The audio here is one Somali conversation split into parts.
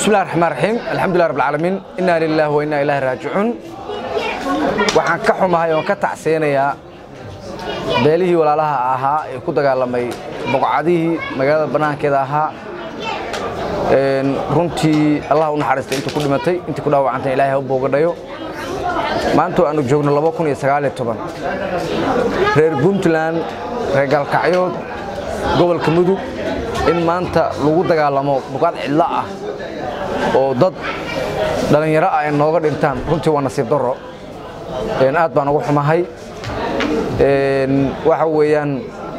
bismillahi raxmaan raxiim alxamdulilah rabbilcaalamiin innaa lilaah wa innaa ilaahi raajicuun waxaan ka xumahay oon ka tacseynayaa beelihii walaalaha ahaa ee ku dagaalamay boqocadihii magaalada bannaankeeda ahaa runtii allah u naxariistay intii ku dhimatay intii ku dhaawacantay ilaahay ha u boogadhayo maanta aanu joogno reer puntland reer gaalkacyood gobolka mudug in maanta lagu dagaalamo buqaad cidlo ah oo dad dhallinyaro ah ay nooga dhintaan runtii waa nasiib darro aad baan ugu xumahay waxa weeyaan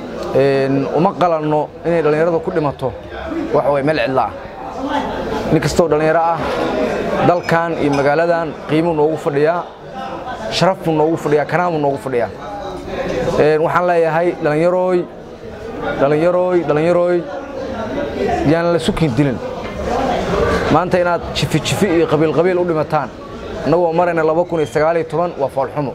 uma qalanno inay dhallinyaradu ku dhimato waxa way meel cidlo ah nin kastoo dhallinyaro ah dalkan iyo magaaladan qiimuu noogu fadhiyaa sharaf buu noogu fadhiyaa kanaanbuu noogu fadhiyaa waxaan leeyahay dhallinyarooy dhallinyarooy dhallinyarooy yaan la sukin dilin maanta inaad jifi jifi iyo qabiil qabiil u dhimataan annagoo marayna waa foolxumo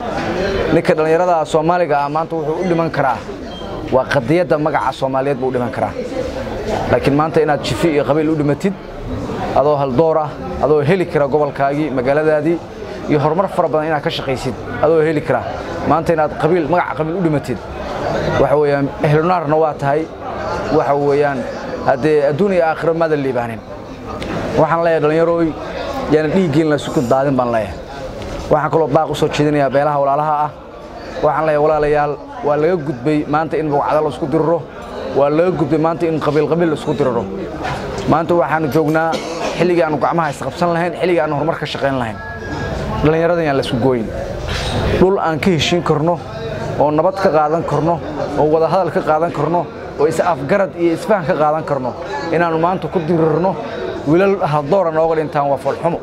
ninka dhallinyarada soomaaliga ah maanta wuxuu u dhiman karaa waa qadiyadda magaca soomaaliyeed buu u dhiman karaa laakiin maanta inaad jifi iyo qabiil u dhimatid adoo haldoor ah adoo heli kara gobolkaagii magaaladaadii iyo horumar fara badan inaad ka shaqaysid adoo heli kara maanta inaad qabiil magaca qabiil u dhimatid waxa weeyaan ehlunaarna waa tahay waxa weeyaan haddee adduun iyo aakhiro maadan liibaanin waxaan leeyahay dhallinyarooy yaana dhiiggiin la sukun daadin baan leeyahay waxaan kaloo baaq u soo jeedinayaa beelaha walaalaha ah waxaan leeyahay walaalayaal waa laga gudbay maanta in bogcada la isku diriro waa laga gudbay maanta in qabiil qabiil la isku diriro maanta waxaanu joognaa xilligii aanu gacmaha isqabsan lahayn xilligii aanu horumar ka shaqayn lahayn dhallinyaradan yaan la isku gooyin dhul aan ka heshiin karno oo nabad ka qaadan karno oo wadahadal ka qaadan karno oo is-afgarad iyo isfahan ka qaadan karno inaannu maanta ku dirirno wiilal haldoora nooga dhintaan waa foolxumo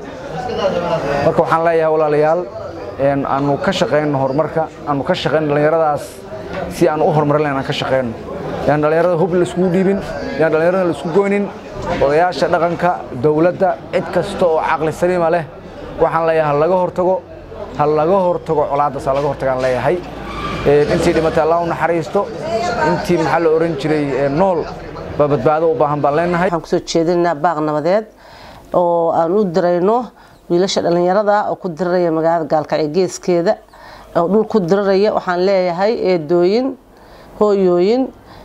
marka waxaan leeyahay walaalayaal aanu ka shaqayno horumarka aanu ka shaqayno dhallinyaradaas si aan u horumarin lahayn aan ka shaqayno yaan dhallinyarada hub laiskugu dhiibin yaan dhallinyarada laisku goynin odayaasha dhaqanka dowladda cid kasta oo caqli saliima leh waxaan leeyahay ha laga hortago ha laga hortago colaaddaas ha laga hortagaan leeyahay intii dhimatay allah u naxariisto intii maxaa la oran jiray nool baa badbaado u baahan baan leenahay waxaan kusoo jeedinaynaa baaq nabadeed oo aan u dirayno wiilasha dhallinyarada oo ku diraraya magaalada gaalkacyo geeskeeda oo dhul ku diraraya waxaan leeyahay eedooyin hooyooyin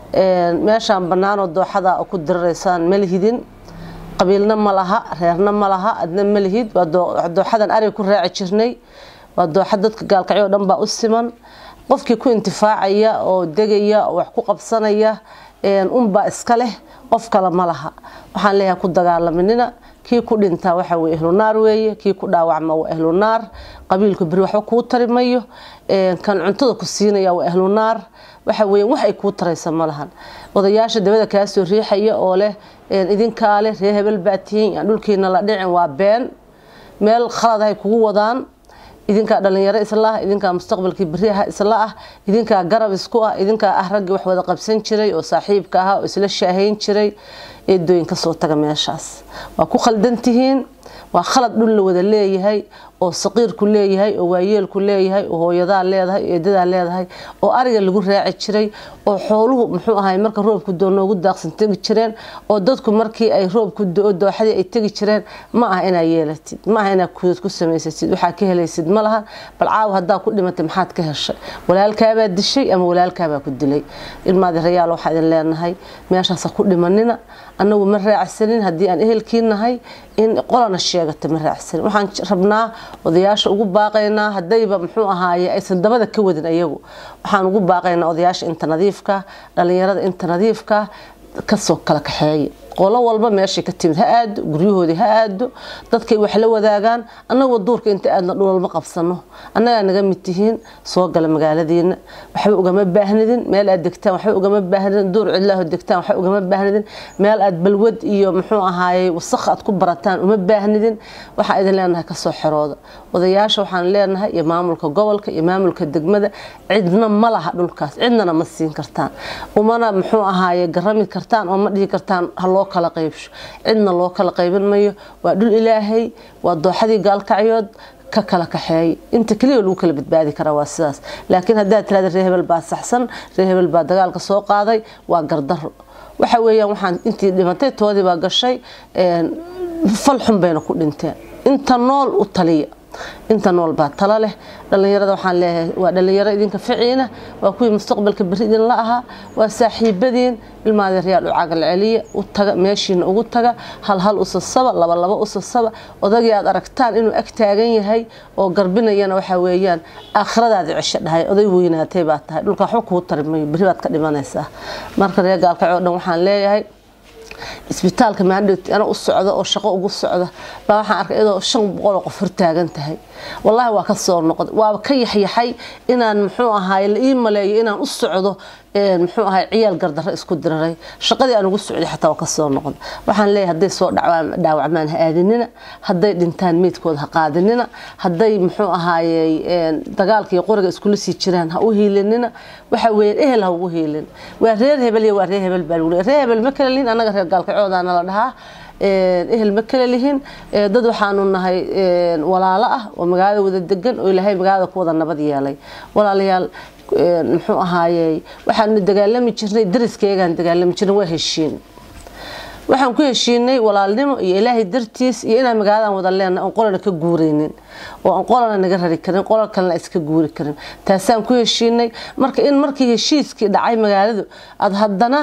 meeshaan bannaanoo dooxada oo ku diraraysaan ma lihidin qabiilna ma laha reerna ma laha adna ma lihid waa dooxadan ariga ku raaci jirnay waa dooxa dadka gaalkacyo o dhan baa u siman qofkii ku intifaacaya oo degaya oo wax ku qabsanaya unbaa iska leh qof kale ma laha waxaan leeyahay ku dagaalaminina kii ku dhintaa waxa weye ehlunaar weeye kii ku dhaawacma waa ehlunaar qabiilku beri waxba kuu tari mayo kan cuntada ku siinaya waa ehlunaar waxa weeye wax ay kuu taraysa ma lahan odayaasha dabada kaa soo riixaya oo leh idinkaa leh ree hebel baa tihiin aan dhulkiina la dhicin waa been meel khaladahay kugu wadaan idinkaa dhallinyaro isla ah idinkaa mustaqbalkii beriaha isla ah idinkaa garab isku ah idinkaa ah raggii wax wada qabsan jiray oo saaxiibka ahaa oo isla shaahayn jiray eedooyin kasoo taga meeshaas waa ku khaldan tihiin waa khalad dhul la wada leeyahay oo saqiirku leeyahay oo waayeelku leeyahay oo hooyadaa leedahay oo eedadaa leedahay oo ariga lagu raaci jiray oo xooluhu muxuu ahay marka roobku doo noogu daaqsan tegi jireen oo dadku markii ay roobku doo dooxadii ay tegi jireen ma aha inaa yeelatid ma aha inaa kuudad ku samaysatid waxaa ka helaysid ma laha bal caawa haddaa ku dhimatay maxaad ka heshay walaalkaabaa dishay ama walaalkaabaa ku dilay ilmaadi rayaal waxaa idin leenahay meeshaasa ku dhimanina annagu ma raacsanin haddii aan ehelkii nahay in qolana sheegata ma raacsanin waxaan rabnaa odayaasha ugu baaqaynaa haddayba muxuu ahaaye aysan dabada ka wadin ayagu waxaan ugu baaqaynaa odayaasha inta nadiifka dhallinyarada inta nadiifka kasoo kala kaxeeya qolo walba meeshay ka timid ha aado guryahoodii ha aado dadkay wax la wadaagaan annagoo duurka inta aadna dhulal ma qabsano annagaa naga mid tihiin soo gala magaaladiina waxba ugama baahnidin meel aad degtaan waxba ugama baahnidin duur cidlaaho degtaan waxba ugama baahnidin meel aad balwad iyo muxuu ahaaye wasakh aad ku barataan uma baahnidin waxaan idin leenahay kasoo xerooda odayaasha waxaan leenahay iyo maamulka gobolka iyo maamulka degmada cidna ma laha dhulkaas cidnana ma siin kartaan umana muxuu ahaaye garami kartaan oo ma dhihi kartaan haloo kala qaybsho cidna loo kala qaybin mayo waa dhul ilaahay waa dooxadii gaalkacyood ka kala kaxeeya inta keliya lagu kala badbaadi karaa waa sidaas laakiin haddaad tirahda ree hebel baa saxsan ree hebel baa dagaalka soo qaaday waa gardaro waxa weeyaan waxaan intii dhimatay toodii baa gashay fal xun bayna ku dhinteen inta nool u taliya inta nool baa talo leh dhallinyarada waxaan leeyahay waa dhallinyaro idinka ficiina waa kuwii mustaqbalka beri idinla ahaa waa saaxiibadiin ilmaadeeryaal u cagal celiya u taga meeshiina ugu taga hal hal usasaba laba laba usasaba odagii aad aragtaan inuu ag taagan yahay oo garbinayana waxaa weeyaan aakhiradaadi cisho dhahay oday weynaatay baa tahay dhulka waxba kuu tari mayo beri baad ka dhimanaysaa marka reer gaalkacoo dhan waxaan leeyahay isbitaalka maandhowt ana u socda oo shaqo ugu socda baa waxaan arkay iyadoo shan boqol oo qof hortaagan tahay wallaahi waa ka soo noqday waaba ka yaxyaxay inaan muxuu ahaay la ii maleeyo inaan u socdo muxuu ahay ciyaal gardarro isku diraray shaqadii aan ugu socday xataa waa ka soo noqday waxaan leeyahay hadday soo dhaawacmaan ha aadinina hadday dhintaan meydkooda ha qaadinina hadday muxuu ahaayey dagaalka iyo qoriga iskula sii jiraan ha u hiilinina waxa weeye ehel ha ugu hiilin waa reer hebel iyo waa reer hebel baa lagu leeyahay reer hebel ma kala lihin annaga reer gaalkacoodaana la dhahaa ehel ma kala lihin dad waxaanu nahay walaalo ah oo magaalada wada degan oo ilaahay magaalada ku wada nabad yeelay walaalayaal muxuu ahaayey waxaanu dagaalami jirnay dariskaygaan dagaalami jirnay waa heshiin waxaan ku heshiinay walaalnimo iyo ilaahay dartiis iyo inaan magaaladan wada leenna aan qolana ka guuraynin oo aan qolana naga rari karin qolal kalena iska guuri karin taasaan ku heshiinay marka in markii heshiiskii dhacay magaaladu aada haddana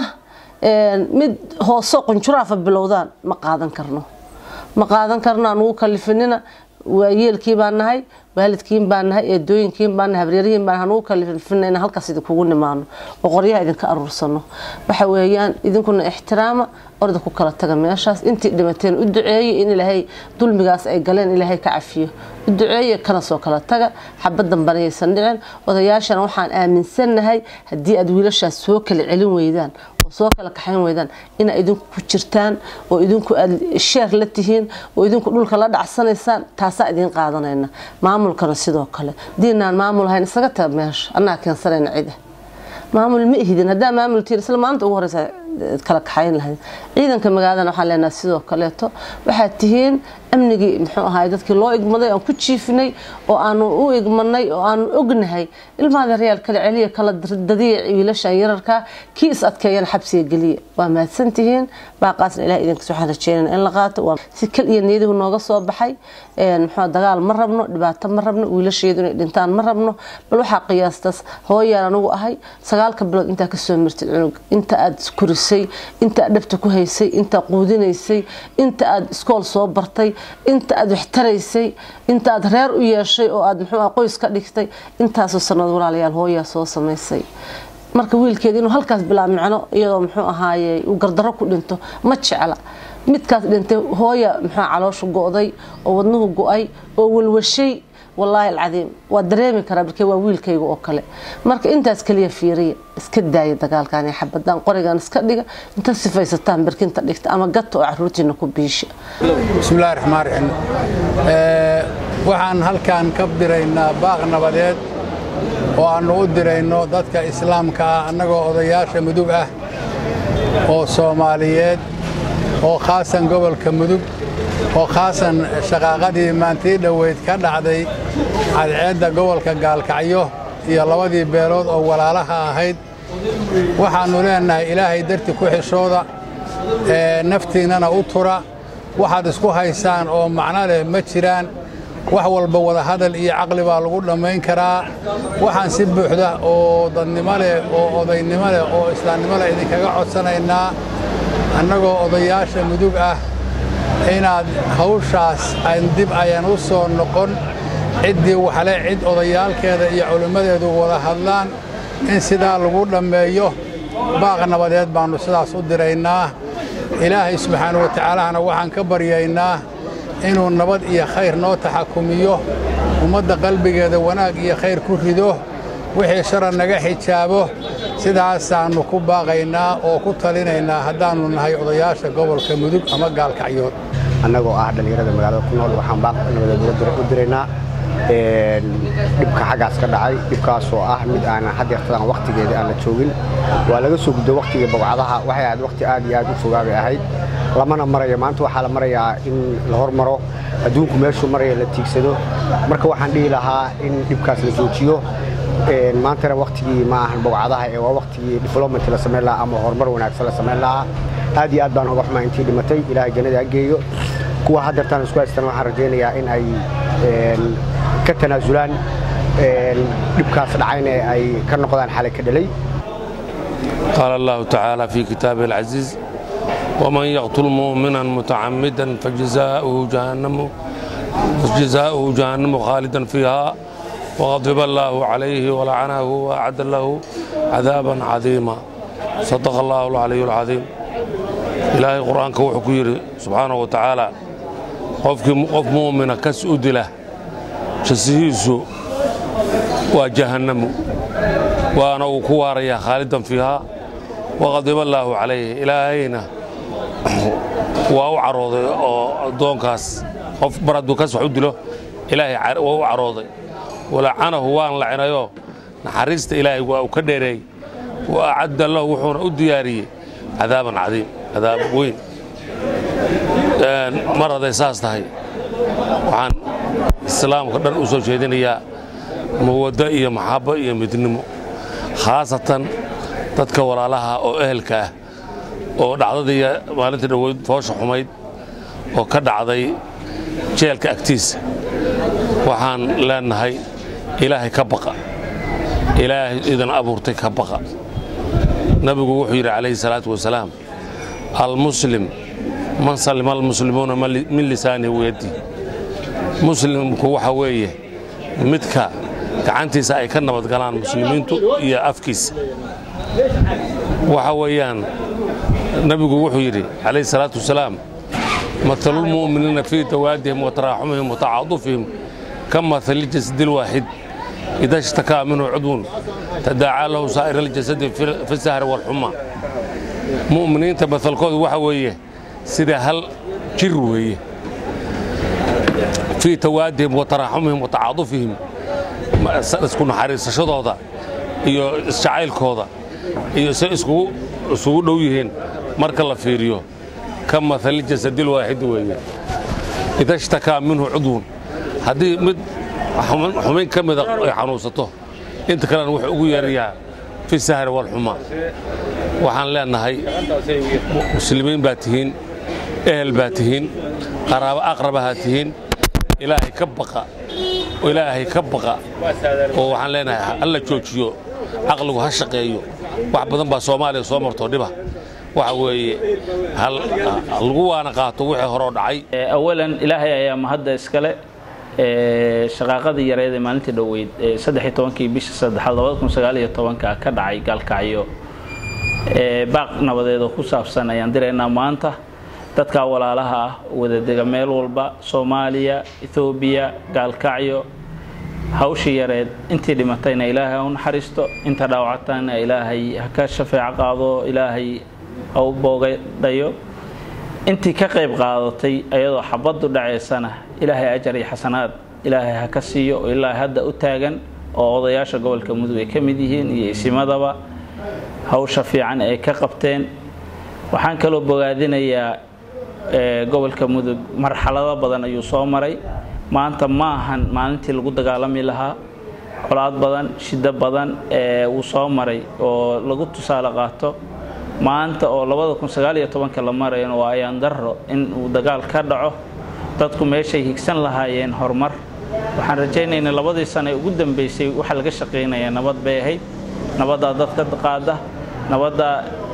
mid hooseo qunjuraafa bilowdaan ma qaadan karno ma qaadan karno aan ugu kalifinina waayeelkii baan nahay waalidkiin baan nahay eedooyinkiin baan nahay habreerihiin baan hanugu kalifina inaan halkaas idinkugu nimaano oo qoryaha idinka aruursano waxa weeyaan idinkuna ixtiraama orda ku kala taga meeshaas intii dhimateen u duceeye in ilaahay dulmigaas ay galeen ilaahay ka cafiyo u duceeye kana soo kala taga xabadan banayaysan dhicin odayaashana waxaan aaminsannahay haddii aad wiilashaas soo kala celin weydaan soo kala kaxayn weydaan inaa idinku ku jirtaan oo idinku aad sheer la tihiin oo idinku dhulka la dhacsanaysaan taasaa idiin qaadanayna maamulkana sidoo kale diinaan maamul ahayn isaga taga meesha annaga keensanayna cida maamul ma ihidin haddaa maamul tiir isla maalinta ugu horeysa kala kaxayn lahayd ciidanka magaaladana waxaan leenahay sidoo kaleeto waxaad tihiin amnigii muxuu ahaay dadkii loo igmaday aan ku jiifinay oo aanu u igmanay oo aanu ognahay ilmaada reyaal kala celiya kala dadiya wiilashan yararka kii is adkeeyana xabsiga geliya waa mahadsantihiin baaqaasna ilaah idinkas waxaan rajeynayna in la qaato waa si kal iyo niyadihu nooga soo baxay muxuu dagaal ma rabno dhibaato ma rabno wiilasheedu inay dhintaan ma rabno bal waxaa qiyaastaas hooyaan anigu ahay sagaalka bilood intaa kasoo mirtid cunug inta aad kurisay inta aad dhabta ku haysay inta quudinaysay inta aad iskool soo bartay inta aad waxtaraysay inta aad reer u yeeshay oo aad muxuu ah qoys ka dhigtay intaasoo sanad walaalayaal hooyaa soo samaysay marka wiilkeeda inuu halkaas bilaa micno iyadoo muxuu ahaaye uu gardarro ku dhinto ma jecla midkaas dhintay hooya muxuu calooshu go'day oo wadnuhu go'ay oo walwashay wallaahi alcadiim waa dareemi karaa markee waa wiilkayga oo kale marka intaas kaliya fiiriya iska daaya dagaalkan iyo xabadaan qorigan iska dhiga inta sifaysataan barkinta dhigta ama gata oo caruurtiina ku biisha bismillahi raxmaan raxiim waxaan halkan ka diraynaa baaq nabadeed oo aannu u dirayno dadka islaamka ah annagoo odayaasha mudug ah oo soomaaliyeed oo khaasan gobolka mudug oo khaasan shaqaaqadii maantii dhoweyd ka dhacday cadceedda gobolka gaalkacyo iyo labadii beelood oo walaalaha ahayd waxaannu leennahay ilaahay darti ku xishooda naftiinnana u tura waxaad isku haysaan oo macno leh ma jiraan wax walba wadahadal iyo caqli baa lagu dhammayn karaa waxaan si buuxda oo dadnimo leh oo odaynimo leh oo islaamnimo leh idinkaga codsanaynaa annagoo odayaasha mudug ah inaad hawshaas aan dib ayan u soo noqon ciddii waxle cid odayaalkeeda iyo culimmadeedu wada hadlaan in sidaa lagu dhammeeyo baaq nabadeed baannu sidaas u diraynaa ilaahay subxaanau watacaalahana waxaan ka baryaynaa inuu nabad iyo khayr noo taxakumiyo ummadda qalbigeeda wanaag iyo khayr ku rido wixii sharan naga xijaabo sidaasaannu ku baaqaynaa oo ku talinaynaa haddaannu nahay odayaasha gobolka mudug ama gaalkacyood annagoo ah dhallinyarada magaalada ku nool waxaan baaq nabadeed u diraynaa dhibka xaggaas ka dhacay dhibkaasoo ah mid aanan hadeertadan wakhtigeeda aan la joogin waa laga soo guddo wakhtigii bawcadaha waxay ahayd wakhti aad iyo aad u fogaabay ahayd lamana marayo maanta waxaa la marayaa in la hormaro adduunku meeshuu maraya la tiigsado marka waxaan dhihi lahaa in dhibkaas la joojiyo maantana wakhtigii ma ahan bawcadaha ee waa wakhtigii development la samayn lahaa ama horumar wanaagsan la samayn lahaa aad iyo aad baan uga xumaa intii dhimatay ilaahay jannada ha geeyo kuwa haddeertaan isku haystaan waxaan rajaynayaa in ay ka tanaasulaan dhibkaas dhacayna ay ka noqdaan xalay ka dhalay قال الله تعالى في كتابه العزيز ومن يقتل مؤمنا متعمدا فجزاؤه جهنم فجزاؤه جهنم خالدا فيها وغضب الله عليه ولعنه وأعد له عذابا عظيما صدق الله العلي العظيم إلهي قرآن كوحو كيري سبحانه وتعالى قف قف مؤمن كس أدله جسيسو وجهنم وأنا وكواريا خالدا فيها وغضب الله عليه إلهينا waa u carooday oo addoonkaas qof mar hadduu kas wax u dilo ilaahay waa u carooday walacanahu waan lacinayoo naxariista ilaahay waa uu ka dheereey wa acadda lahu wuxuuna u diyaariyey cadaaban cadiim cadaab weyn mar hadday saas tahay waxaan islaamka dhan u soo jeedinayaa mawaddo iyo maxabbo iyo midnimo khaasatan dadka walaalaha oo ehelka ah oo dhacdadii maalintii dhoweyd foosha xumayd oo ka dhacday jeelka agtiisa waxaan leenahay ilaahay ka baqa ilaahay idan abuurtay ka baqa nabigu wuxuu yidhi calayhi salaatu wasalaam almuslim man salima almuslimuuna min lisaanihi wayaddi muslimku waxa weeye midka gacantiisa ay ka nabadgalaan muslimiintu iyo afkiisa waxa weeyaan nabigu wuxuu yidhi calayhi salaatu wasalaam matalu lmu'miniina fii tawaadihim wa taraaxumihim wa tacaadufihim ka matali jasadi lwaaxid ida ishtakaa minhu cudwun tadaacaa lahu saa'ir aljasadi fi sahri waalxuma mu'miniinta matalkoodu waxa weeye sida hal jir weeye fii tawaadihim wa taraaxumihim wa tacaadufihim isku naxariisashadooda iyo isjacaylkooda iyo se isugu dhow yihiin marka la fiiriyo ka maali jasadil waaxid weeye ida ishtakaa minhu cudwun haddii mid xumayn ka mida ay xanuunsato inta kalena wuxuu ugu yeerayaa fi sahri walxuma waxaan leenahay muslimiin baa tihiin ehel baa tihiin qaraabo aqrabahaa tihiin ilaahay ka baqa ilaahay ka baqa oo waxaan leenahay alla joojiyo caqligu ha shaqeeyo wax badan baa soomaaliya soo martoo dhiba waxa weeye lagu waana qaato wixii horoo dhacay awalan ilaahay ayaa mahadda iskale shaqaaqadii yareed ee maalintii dhoweyd saddexiy tobankii bisha saddexaad labada kun sagaal iyo tobanka ka dhacay gaalkacyo baaq nabadeed oo ku saabsan ayaan diraynaa maanta dadka walaalaha ah wadadega meel walba soomaaliya ethoobiya gaalkacyo hawshii yareed intii dhimatayna ilaahay ha u naxariisto inta dhaawacatana ilaahay ha ka shafeeco qaado ilaahay ha u boogadhayo intii ka qayb qaadatay ayadoo xabaddu dhacaysana ilaahay ajar iyo xasanaad ilaahay ha ka siiyo oo ilaa hadda u taagan oo odayaasha gobolka mudug ay ka mid yihiin iyo isimadaba hawsha fiican ay ka qabteen waxaan kaloo bogaadinayaa gobolka mudug marxalado badan ayuu soo maray maanta ma ahan maalintii lagu dagaalami lahaa colaad badan shiddo badan wuu soo maray oo lagu tusaale qaato maanta oo labada kun sagaal iyo tobanka la marayana waa ayaan darro in uu dagaal ka dhaco dadku meeshay higsan lahaayeen horumar waxaan rajaynaynaa labadii sano ee ugu dambeysay waxa laga shaqaynaya nabad bay ahayd nabaddaa dadka qaada nabaddaa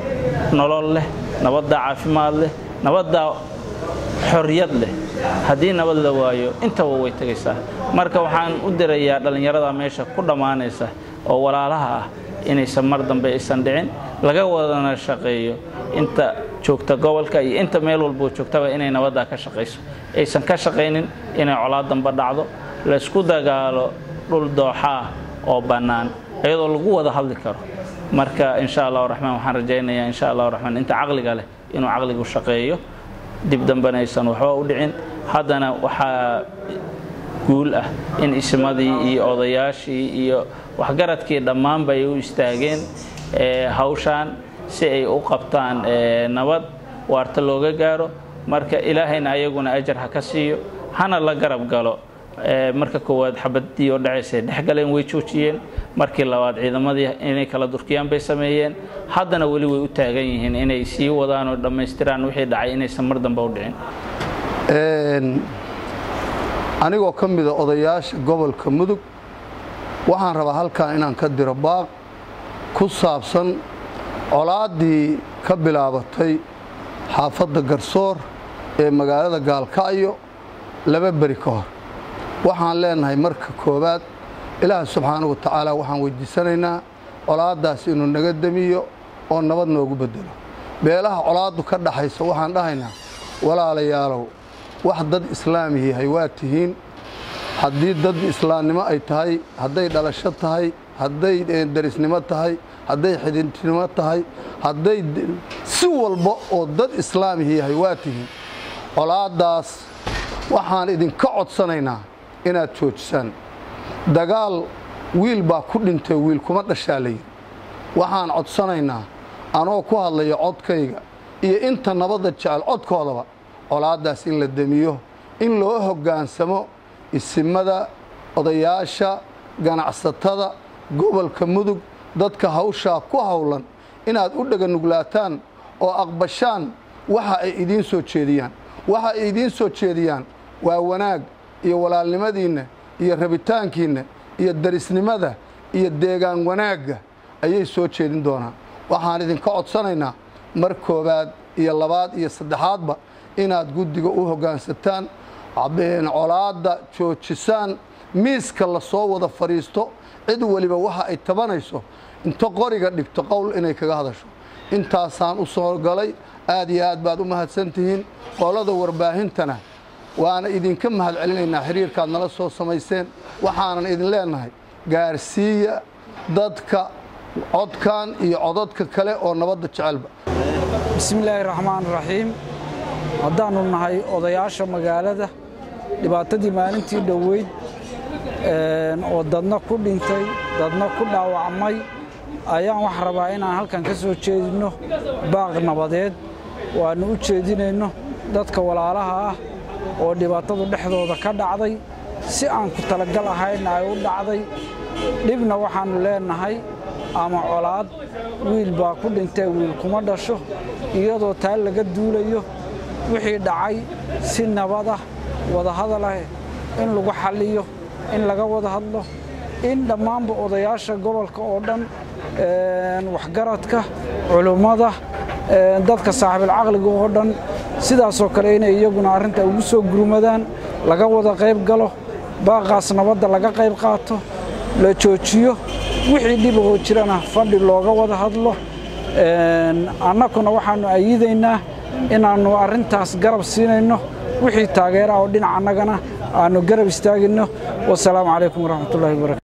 nolol leh nabaddaa caafimaad leh nabaddaa xorriyad leh haddii nabad la waayo intaba way tegaysaa marka waxaan u dirayaa dhallinyarada meesha ku dhammaanaysa oo walaalaha ah inaysan mar dambe aysan dhicin laga wadana shaqeeyo inta joogta gobolka iyo inta meel walboo joogtaba inay nabaddaa ka shaqayso aysan ka shaqaynin inay colaad damba dhacdo laysku dagaalo dhul dooxaah oo bannaan iyadoo lagu wada hadli karo marka insha allahu raxmaan waxaan rajaynayaa insha allahu raxmaan inta caqliga leh inuu caqligu shaqeeyo dib dambena aysan waxba u dhicin haddana waxaa guul ah in ismadii iyo odayaashii iyo waxgaradkii dhammaanba ay u istaageen hawshaan si ay u qabtaan nabad waarta looga gaaro marka ilaahayna ayaguna ajar ha ka siiyo hana la garab galo marka koowaad xabadii oo dhacaysay dhexgaleen way joojiyeen markii labaad ciidamadii inay kala durkiyaan bay sameeyeen haddana weli way u taagan yihiin inay sii wadaan oo dhammaystiraan wixii dhacay inaysan mar dambe u dhicin anigoo ka mida odayaasha gobolka mudug waxaan rabaa halkan inaan ka diro baaq ku saabsan colaaddii ka bilaabatay xaafadda garsoor ee magaalada gaalkacyo laba beri ka hor waxaan leenahay marka koowaad ilaaha subxaanahu wa tacaala waxaan weydiisanaynaa colaaddaas inuu naga demiyo oo nabad noogu beddelo beelaha colaaddu ka dhaxaysa waxaan dhahaynaa walaalayaalow wax dad islaami yahay waa tihiin haddii dad islaamnimo ay tahay hadday dhalasho tahay hadday darisnimo tahay hadday xididnimo tahay hadday si walba oo dad islaamihi yahay waa tihiin colaaddaas waxaan idinka codsanaynaa inaad joojisaan dagaal wiil baa ku dhintay wiil kuma dhashaa layidhi waxaan codsanaynaa anoo ku hadlaya codkayga iyo inta nabadda jecel codkoodaba colaaddaas in la demiyo in loo hoggaansamo isimada odayaasha ganacsatada gobolka mudug dadka hawshaa ku howlan inaad u dhaganuglaataan oo aqbashaan waxa ay idiin soo jeediyaan waxa ay idiin soo jeediyaan waa wanaag iyo walaalnimadiinna iyo rabitaankiinna iyo darisnimada iyo deegaan wanaagga ayay soo jeedin doonaan waxaan idinka codsanaynaa mar koowaad iyo labaad iyo saddexaadba inaad guddiga u hoggaansataan colaadda joojisaan miiska la soo wada fadhiisto cid weliba waxa ay tabanayso inta qoriga dhigto qowl inay kaga hadasho intaasaan u soo galay aad iyo aad baad u mahadsantihiin qolada warbaahintana waana idinka mahad celinaynaa xiriirkaad nala soo samayseen waxaanan idin leenahay gaarsiiya dadka codkan iyo codadka kale oo nabadda jecelba bismillaahi raxmaan raxiim haddaannu nahay odayaasha magaalada dhibaatadii maalintii dhoweyd oo dadna ku dhintay dadna ku dhaawacmay ayaan wax rabaa inaan halkan ka soo jeedinno baaq nabadeed waannu u jeedinayno dadka walaalaha ah oo dhibaatadu dhexdooda ka dhacday si aan ku talagal ahaynna ay u dhacday dhibna waxaannu leennahay ama colaad wiil baa ku dhintee wiil kuma dhasho iyadoo taa laga duulayo wixii dhacay si nabad ah wadahadal ah in lagu xalliyo in laga wada hadlo in dhammaanba odayaasha gobolka oo dhan waxgaradka culummada dadka saaxiibilcaqliga oo dhan sidaasoo kale inay iyaguna arrinta ugu soo gurmadaan laga wada qayb galo baaqaas nabadda laga qayb qaato la joojiyo wixii dhibahoo jirana fadhi looga wada hadlo annakuna waxaannu ayidaynaa inaannu arrintaas garab siinayno wixii taageera oo dhinac annagana aannu garab istaagayno wasalaamu calaykum waraxmatullahi wabarakatu